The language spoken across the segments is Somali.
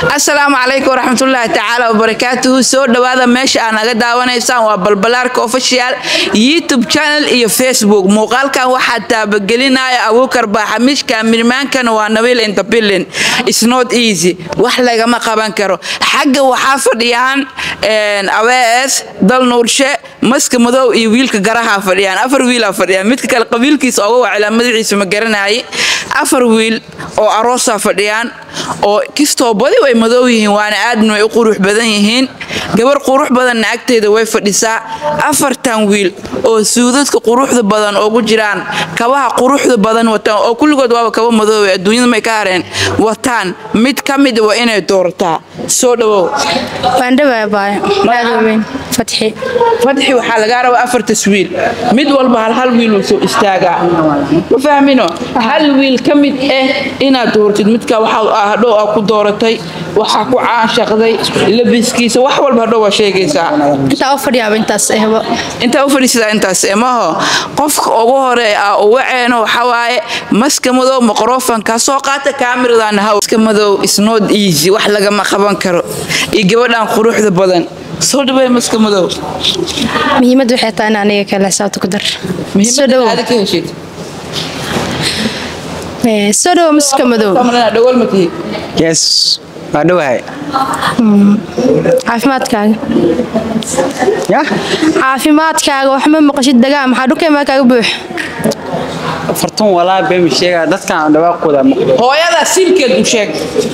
asalaamu calaykum waraxmatullaahi tacaala wabarakaatuhu soo dhowaada meesha aad naga daawanaysaan waa balbalaarka official youtube channel iyo facebook muuqaalkan waxaa taabagelinaya abuukar baaxamiishka mirmaankana waa nabiil intapilin isnot easy wax lagama qaban karo xagga waxaa fadhiyaan aws dal nuurshe maska madow iyo wiilka garaha fadhiyaan afar wiilaa fadhiyaan midka kale qabiilkiisa oga wacilaa magaciisa ma garanayay afar wiil oo aroosaa fadhiyaan oo kistoo badi way madow yihiin waana aadna way u qurux badan yihiin gabar qurux badanna agteeda way fadhisaa afartan wiil oo suudadka quruxda badan ugu jiraan kabaha quruxda badan wataan oo kulligood waaba kaba madoobe adduunyada may ka hareen wataan mid ka mid waa inay doorataa soo dhawow fatxi fadxi waxaa lagaa rabaa afartas wiil mid walba hal hal wiil uu soo istaagaa ma fahmino hal wiil ka mid ah inaad doortid midka waxaa hadhow aa ku dooratay waxaa ku caanshaqday labiskiisa wax walba hadhow waa sheegaysaa intaa u fadhiyaaba intaas ehbo intaa u fadhiisataa intaas emaho qofka ugu hore aa uga ceeno waxawaaye maska madow maqrofanka soo qaata kaamiradan haw maska madow isnood easy wax lagama qaban karo iyo gabadhan quruxda badan soo dhawey maska madow muhiimad waxay tahay in aniga kale xisaabta ku dar soo dhawow aad ka heshid Eh, soo dhawow maska madow dhawal ma tihi yes waa dhowahay caafimaadkaaga ya caafimaadkaaga wax ma maqashid dagaa maxaa dhukaymaa kaaga buux fartun walaa beemi sheega dadkan dhawaaqooda maqlo hooyada silkeed u sheeg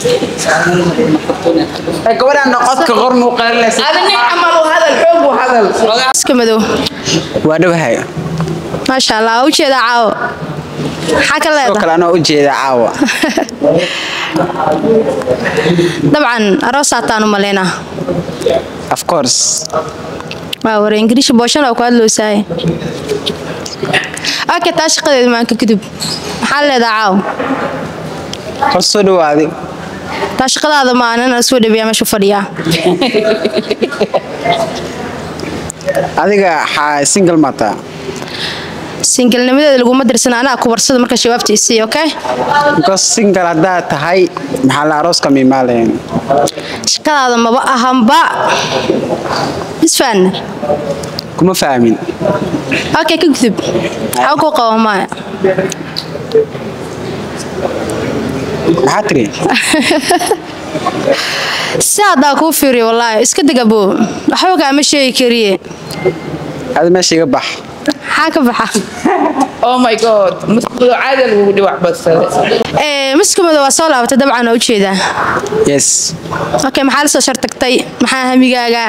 gabadhan noqodka qor muuqaalaysa adi nin camal u hadal xoog u hadal maska madow waa dhowahay maasha allah waa ujeedaa caawo maxaa ka sidoo leedahay kale anoo u jeeda caawa dabcan aroosaataan u malaynaa of course waa ware ingiriishi booshan oo ku hadloosaay okay taa shaqadeeda maanka kadib maxaa leedahay caawo hor soo dhawaaday taa shaqadaada ma anan soo dhabiyaa meesha u fadhiyaa adiga xaa single mataa singalnimadeeda laguma dirsan anaa kubarsada marka shabaabta isii okay because single haddaad tahay maxaa la arooska miimaalayn shaqadaada maba ahanba isfahanna kuma fahmin okay ka gudub xaw ku qaba maya maxaa tiri si haddaa kuu fiiriyo wallaahi iska degabo waxba kaama sheegi kariye adi meesha iga bax maxaa ka baxa oh my god maska madow caada lagugu dhiwac badsaday Eh, maska madow waa soo laabatay dabcan oo ujeedaa yes okay maxaa la soo shartagtay maxaa hamigaaga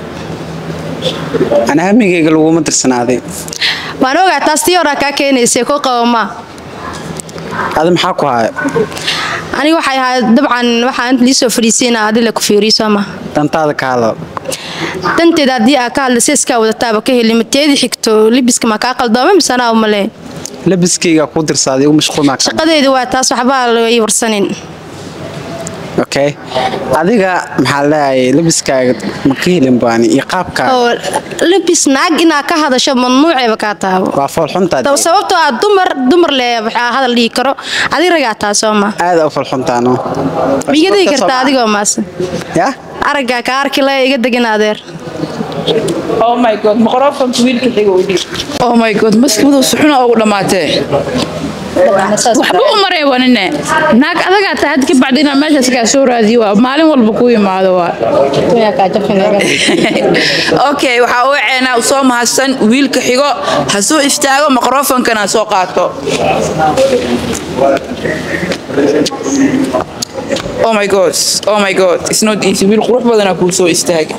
ana hamigayga laguma tirsanaaday waan ogaa taas tii horaa kaa keenaysay ku qaba ma adi maxaa ku haya aniga waxay ahayd dabcan waxaa inta liisoo fadhiisiina adila ku fiiriyo soo ma dantaada ka hadla danteeda haddii aa ka hadla seeskaa wadataaba ka heli mateedii xigto libiska ma kaa qaldooma mise anaa umale labiskayga ku dirsaaday igu mashquul maa ka shaqadeedu waa taas waxbaa laga warsanin okay adiga maxaa leeyahay labiskaaga ma ka helin baani iyo qaabkaaga oo libis naag inaa ka hadasho mamnuuceeba kaa taabo waa foolxuntaa Dab- sababtoo ah dumar dumar le waxaa hadal dhihi karo adig ragaa taa soo ma aada u foolxuntaano miiga digi kartaa adigoo maase ya araggaa ka arki laya iga degin adeer oh my god maqrofanka wiilka xiga u dhiib oh my god maska madow suxuna ugu dhammaatee waxba u mareebanine naag adagaa tahay had ka bacdi inaa meeshaas kaa soo raadiyo waa maalin walba ku imaado waa okay waxaa u ceenaa u soo mahadsan wiilka xigo ha soo istaago maqrofankana ha soo qaato oh my god oh my god it's not easy wiil qurux badanaa kuu soo istaaga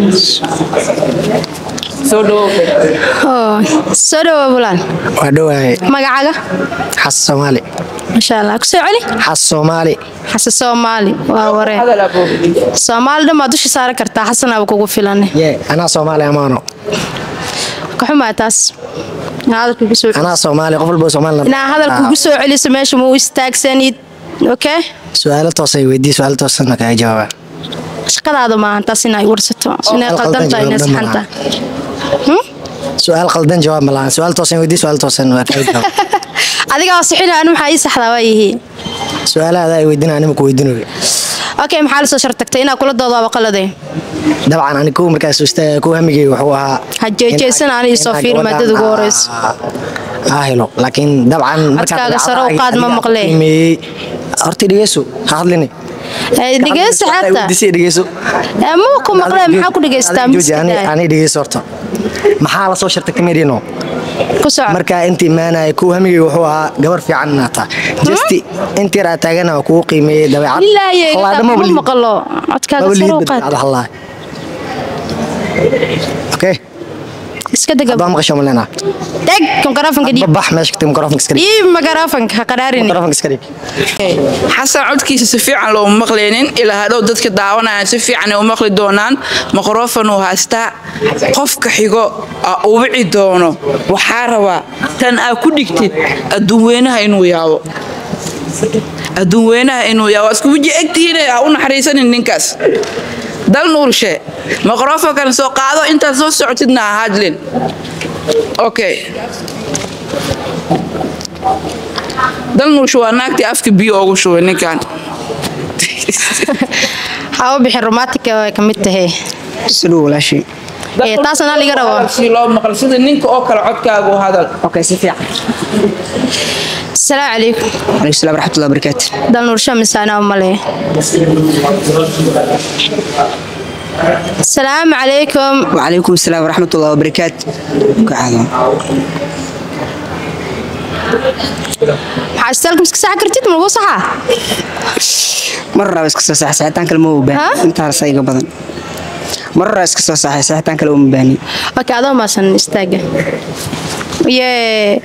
soo dhawow oo soo dhawow bulaan waa dhowahay magacaaga xas soomaali masha allah kusoo celi xas soomaali xasan soomaali waa waree hadal abo soomaali dhan baad dusha saari kartaa xasanaaba kugu filan ye anaa soomaali amaano kaxumaa taas inaa hadalka kugu soo anaa soomaali qof walba soomaali inaa hadalka kugu soo celiso meesha ma u istaagsanid okay su-aalo toosay weydii su-aalo toosana kaga jawaaba shaqadaada maahan taas inay warsato inay Qaldan qaldan tahay inay jawaab saxan dhan tahay su-aal qaldan jawaab ma lahan su-aal toosan weydii su-aal toosan waa kaga jawaab adiga oo sixina anu maxaa ii saxdaa waa yihi su-aalahaada ay weydiina anima ku weydiinayo okay maxaa lasoo shartagtay inaa kula doodo waa qalade dabcan ani kuwa markaas istaaga kuwa hamigay wuxuu ahaa Ha jeejeysan ani isoo inaan fiir gabadhan maadada ugu aa- horeyso. aa helo laakiin dabcan markaad Codkaaga sare u dabeecadaha qaad ma adiga maqlee. qiimeeyey horta dhegeyso ha hadlini dhegeysta xataa Disi dhegeyso Eh, muu ku maqlee maxaa ku dhegeystaa Jooji, ani- ani dhegeyso horta maxaa lasoo shartay kamerino ku soco markaa inta imaanaya kuwa hamigay wuxuu ahaa gabar fiican inaad tahay jasti intii raa taagana waa kugu qiimeeyey dabeecad ilaahay Hallaadha ma maba liid- maqlo codkaaga maba sare liid u qaad badbaado hallaa okay iska dega haddaan maqasho malena deg mikroofanka dhiib babax meesha kagtay mikrofonka iska dhig dhiib mikroofanka ha qadhaarini mikrofonka iska dhig xasan codkiisa si fiican looma maqlaynin ilaa hadhow dadka daawanaya si fiican ay u maqli doonaan mikrofon uu haystaa qofka xigo aa u wici doono waxaa rabaa tan aa ku dhigtid adduunweynaha inuu yaabo adduunweynaha inuu yaabo isku weji egtihiin aa u naxariisanin ninkaas dal nuurshe mikrofonkan soo qaado intaad soo socotidna ha hadlin okay dal nuurshe waa naagtii afka biyo ugu shubay ninkan ha u bixin romantika way ka mid tahay siduu walaashii Eh, taasna liga rabo. si loo maqal sida ninka oo kale codkaagu hadal okay si fiican asalaamu calaykum calaykum salaam waraxmatullahi wabarakaatu dal nuursho misaana male asalaamu calaykum وعليكم السلام ورحمة الله وبركاته قاعدة maxaa istaalka miska saxa kartid malagu saxaa مرة بس كسر صح ساعتين كلمة مو بان ها؟ انت على صيغة بدن مرة بس كسر صح ساعتين كلمة مو باني okay adoo maasan istaaga yee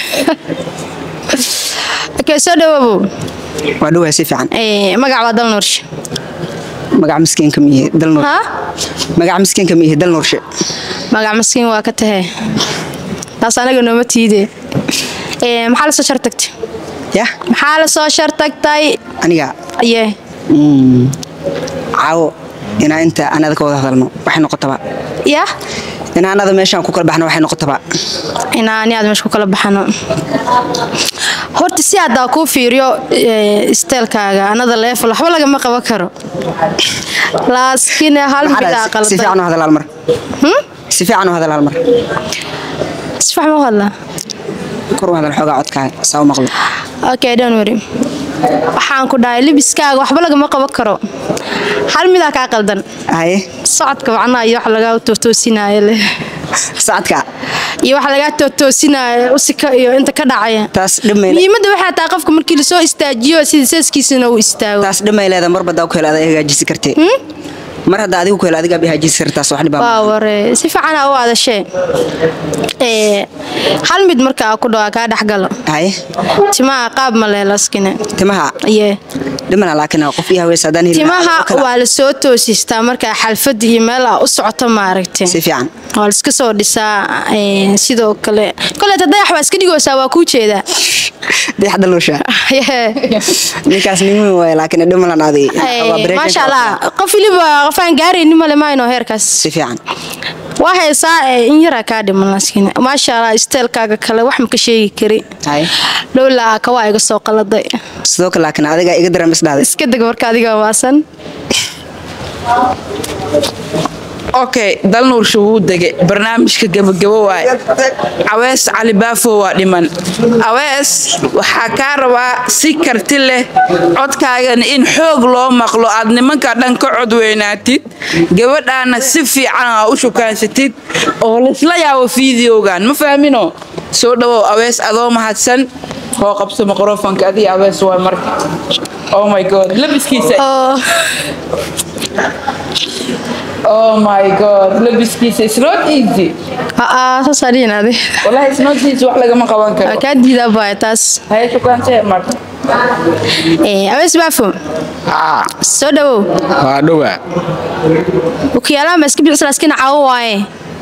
okay soo dhawaabow وعدوها سيف عن Eh, magac waa dal nuurshe مقع مسكين كمية دل نور ha مقع مسكين كمية دل نور شيء magac maskiin waa ka tahay taas anaga nooma tiide Eh, maxaa lasoo shartagtay يا maxaa lasoo shartagtay أنا yee عاو إن أنت أنا ذاك وضع ظلمه وحين نقطة yah إن أنا ذا ماشان كوكل بحنا وحين نقطة inaa ani aad meesha ku kala baxano horta si haddaa kuu fiiriyo eh, isteelkaaga anada leefal waxba lagama qaban karo laaskiin hal midaa سيف qaldan عنه هذا المر سيف عنه هذا المر sifax ma u hadlaa كرو هذا الحوجة عدك ساو مغلوب okay don't worry waxaan ku dhahay libiskaaga waxba lagama qaban karo hal midaa kaa qaldan هاي socodka macnaha iyo wax lagaa tootoosinaayo leh ساعتك iyo wax lagaa tootoosinaayo usika iyo inta ka dhacaya تاس دمي muhiimadda waxay tahay qofka markii lasoo istaajiyo sida seeskiisana uu istaago taas dhamay leedahay mar badaa ku hela adaa hagaajisi kartee mar hadda adigu ku hela adigaa bay hagaajisi kartaas wax dhibaa waa ware si fiican aa u adashee Ee, hal mid marka aa ku dhawaa kaa dhexgalo haye timaha qaab ma leelaskine timaha yee dhimana laakiin qof ii haweys haddaan helin timaha oo kale. waa lasoo toosistaa markaa xalfad iyo meel aa u socoto maaragte si fiican waa laiska soo dhisaa ee, sidoo kale koleeta dayax waa iska dhigoosaa waa kuu jeedaa dayax daluusha Yee. ninkaas nin weyn waaye laakiin dhimalan adi Ee, maasha allah qof waliba qof aan gaarayni male mayno heerkaas si fiican waa haysaa ee, in yaraa kaa dhiman laaskiin maasha allah isteelkaaga kale wax ma ka sheegi kari haye dhowla kawaa iga soo qaladay sidoo kale laakiin adigaa iga daran is dhahday iska deg marka adiga waasan okay dal nuursha wuu degay barnaamijka gebagabo waaye cawees cali baafo waa dhiman cawees waxaa kaa rabaa si karti leh codkaagana in xoog loo maqlo aad nimanka dhan ka cod weynaatid gabadhaana si fiican aa u shukaansatid oo laysla yaabo fideogan ma fahmino soo dhawow awees adoo mahadsan koo qabso microfonka adiga awees waa marka oh my god labiskiisa oo Oh my god, labiskiisa it's not easy. aa saasaa dhihin adi Wallahi it's not easy wax lagama qaban waa karo. kaa diidaa baaya taas Haye shukaanse marka. Ee, abees baafo soo dhawow waa dhowa ukiyaalaha ma iska bixisa laaskiin caawo waaye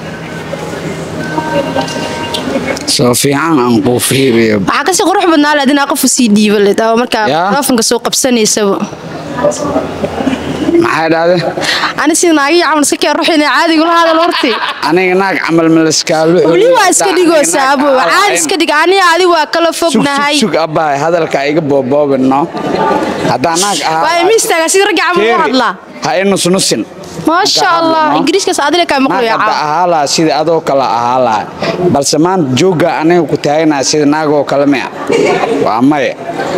soo fiican aan kuu fiiriyo waxaa kasii qurux badnaa leed inaa qof usii dhiiba leed oo markaa Yaa. telefonka soo qabsanaysaba maxay dhahde ani sida naagii camal iska keen ruux inay caadiga la hadal horti aniga naag camal malaskaalu weli waa iska dhigoosaa abo caadi iska dhig ani adi waa kala fognahay sug abahay hadalka iga booboobino haddaa naag waa ahaa imi istaagaa sida ragga camal u hadlaa ha i nusnusin maasha allah ingiriiskaas adile kaa naag maqlaya hadda caaw ahaa laha sida adoo kale ahaa laha balse maanta joogga aniga ku taaganaa sida naagoo kale mea waa maya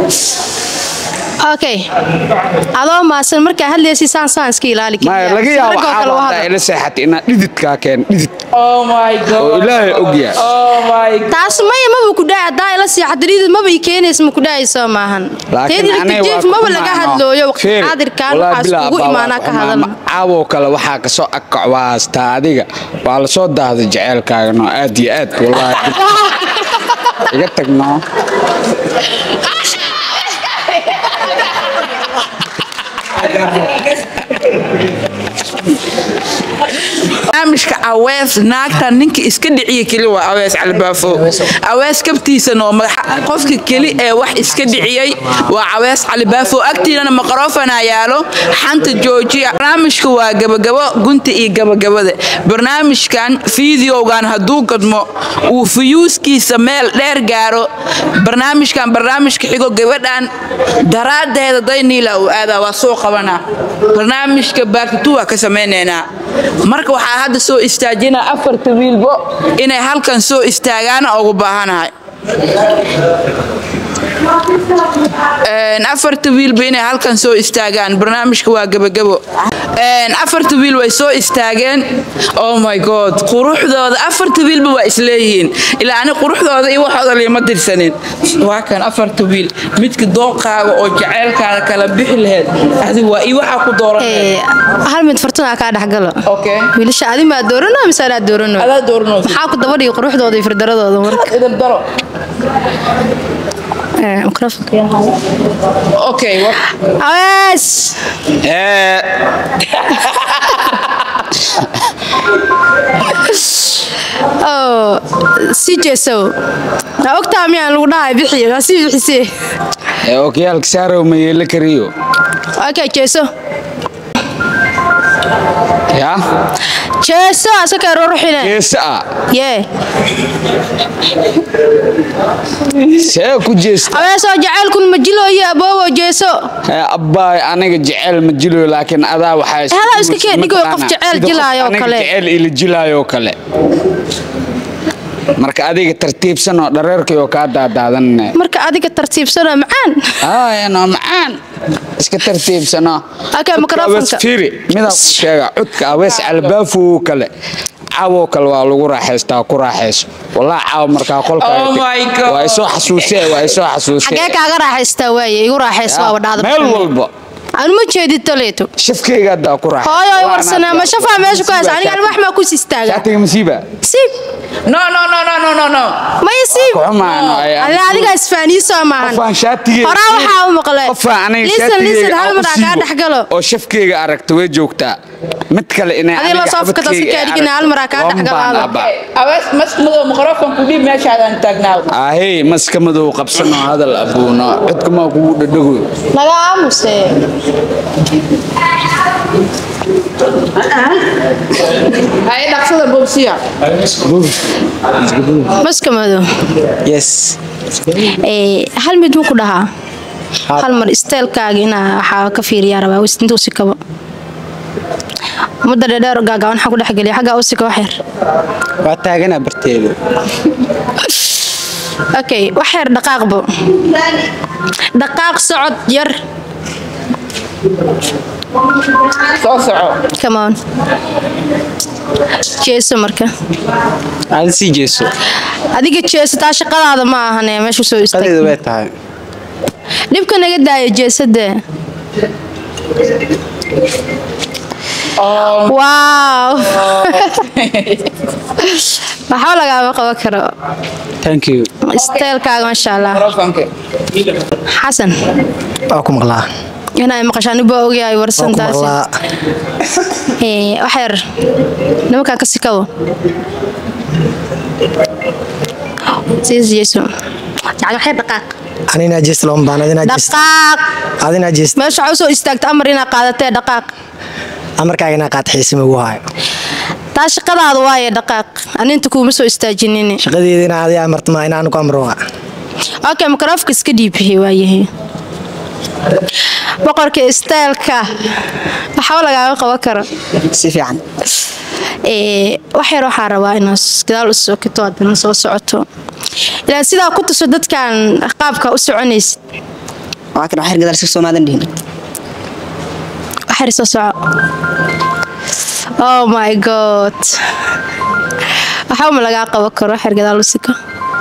okay adoo maasan markaa hadlaysi saan saan iska ilaali maya laga Sida yaabo ragga oo kale u caawa hadal. haddaa ila seexatay inaad dhididkaa keen dhidid Oh my god. oo ilaahay ogyahay Oh my god. taas maya maba ku dhaay haddaa ila seexadariidid maba ii keenaysa ma ku dhaayayso maahan teedii aniga waa jiif maba laga kumaano. hadlooyo waqti Fiiri, xaadirkan wallaahi waxaa bilaa iskugu baa imaanaa waa ka xumaa. hadal Ma- caawoo kale waxaa kasoo agkacwaastaa adiga waa lasoo daahday jaceylkaagano aad iyo aad wallaahi iga tagno barnaamijka awees naagta ninka iska dhiciya keli waa awees calibaafo awees kabtiisana oo madaxa qofka keli ee wax iska dhiciyey waa awees calibaafo agtiinana maqroofana yaalo xanta joojiya barnaamijka waa gabagabo gunta iyo gabagabada barnaamijkan fideogan hadduu gadmo uu fuyuuskiisa meel dheer gaaro barnaamijkan barnaamijka xigo gabadhan daraadeeda dayniila uu aadaa waa soo qabanaa barnaamijka baakatu waa ka samaynaynaa marka waxaa hadda soo istaajinaa afarta wiilbo inay halkan soo istaagaana ugu baahanahay Een, afarta wiilba inay halkan soo istaagaan barnaamijka waa gabagabo Een, afarta wiil way soo istaageen oh my god quruxdooda afarta wiilba waa isleeyihiin ilaa ani quruxdooda iyo waxooda liima dirsanin waa kan afarta wiil midka dooqaaga oo jaceylkaada kala bixi laheyd adi waa iyo waxaa ku dooran Ee, hal mid fartuna kaa dhexgalo okay wiilasha adi maa doorano mise anaa doorano adaa dooranoosa maxaa ku dabadhigi quruxdooda iyo firdaradooda marka idin daro Ee, mikrofoonka yaa hayo. okay wa- awees ee oo si jeesow aa ogtaa miyaan lagu dhahay bixi waa si bixisee ee okiyaalka saarow ma yeela kariyo okay jeeso ya jeeso asaka ruruxine geesa ah yee see ku jeesta aweesoo jacaylkun ma jilooyo aboobo jeeso Ee, abbaay aniga jecel ma jilayo laakiin adaa waxaa Hadaa iska keen, dhigo qof mataqaanaa, jecel sida qof jilaayo aniga kale. jecel ila jilaayo kale marka adiga tartiibsan oo dhareerkay oo kaa daadaadanne marka adiga tartiibsanoo macaan aayano macaan iska tartiibsano Okay, microphone-ka. firi midaa ku sheega cudka awees albaafow kale caawoo kale waa lagu raaxaystaa ku raaxayso walaa caaw markaa qolkaaga Oh tag- my God. waa isoo xasuusee waa isoo xasuusee xagee kaaga raaxaystaa waaye igu raaxayso waaba dhacda meel walba anu ma jeedid toleeto shafkeyga haddaa ku raaxay hooyo ay warsanaa ma shafaa meesha ku haysa aniga alwax maa ku sistaaga shaatiga masiiba siib no no no no no no no maya siib kuxumaano Alle adiga isfaaniisoo maahan qofaan shaatigeyga horaa waxaa u maqlay qofaan aniga lisan lisan shaatigeyga hal aan u mar aa kaa siibo dhexgalo oo shafkeyga aragta way joogtaa mid kale inay Adiga aniga loo soo fakata si xabadkeyga ay kaadhigina hal mar aa kaa aragto, dhexgalo waan hadal. baanaaba. awees maskmadoo microfonku dhiib meeshaadaan taagnaa ahey maska madow qabsanoo hadal abuuno codkumaa kugu dhadhago naga aamuse hay dhaqsada bobsiya maska madow yes Ee, hal mid muku dhahaa hal mar isteelkaaga inaa waxaa ka fiiriyaa rabaa wis intuu si kabo mudda dheedheer gaagaaban waxaa ku dhexgeliya xaggaa u sika wax yar waa taaganaa barteeda okay wax yar dhaqaaqbo dhaqaaq socod yar soo soco come on jeeso marka aada sii jeeso adiga jeeso taa shaqadaada ma ahane meesha soo qadeeda istaag way tahay dhibka naga daayo jeesadee waaw waxba lagaama qaban karo thank you isteelkaaga maasha allah microfonka xasan waa ku maqlaa inay maqashaan baa ogyahay waa ku warsantaasi maqlaa Ee, wax yar nimankaa ka sikabo siis jeeso yani wax yar dhaqaaq anina jees looma baan adina jees dhaqaaq adina jees meesha waxaa usoo istaagta amar inaa qaadatee dhaqaaq amarkaaga inaa qaata xiisima ugu haayo taa shaqadaada waaye dhaqaaq aninta kuuma soo istaajinin shaqadeeda inaa adiga amartama inaan ku amro waa okay microfonka iska dhiibixi waayahay boqorka istaylka waxba lagaaga qaban karo si fiican Ee, wax yar waxaa rabaa inaad gadaal u sokito haddana soo socoto ilaa sidaa ku tuso dadkan qaabka u soconaysid waa kan waxyar gadaal si soomaadan dhihin wax yar soo soco oh my god waxba ma lagaa qaban karo wax yar gadaal u siko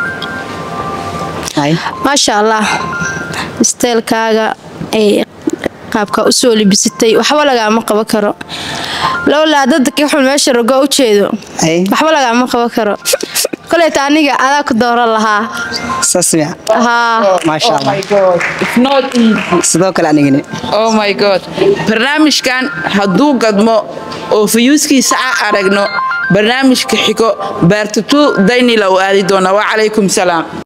hay maasha allah isteelkaaga ee qaabka u soo libisatay waxba lagaama qaban karo lowlaa dadka xun meesha rogo u jeedo hay waxba lagaama qaban karo koleyta aniga adaa ku dooran lahaa saas miya haa maasha Oh allah my God. It's not easy. sidoo kale anigani oh my god barnaamijkan hadduu gadmo oo fayuuskiisa a aragno barnaamijka xigo baartatu daynila u aadi doona wacalaykum salaam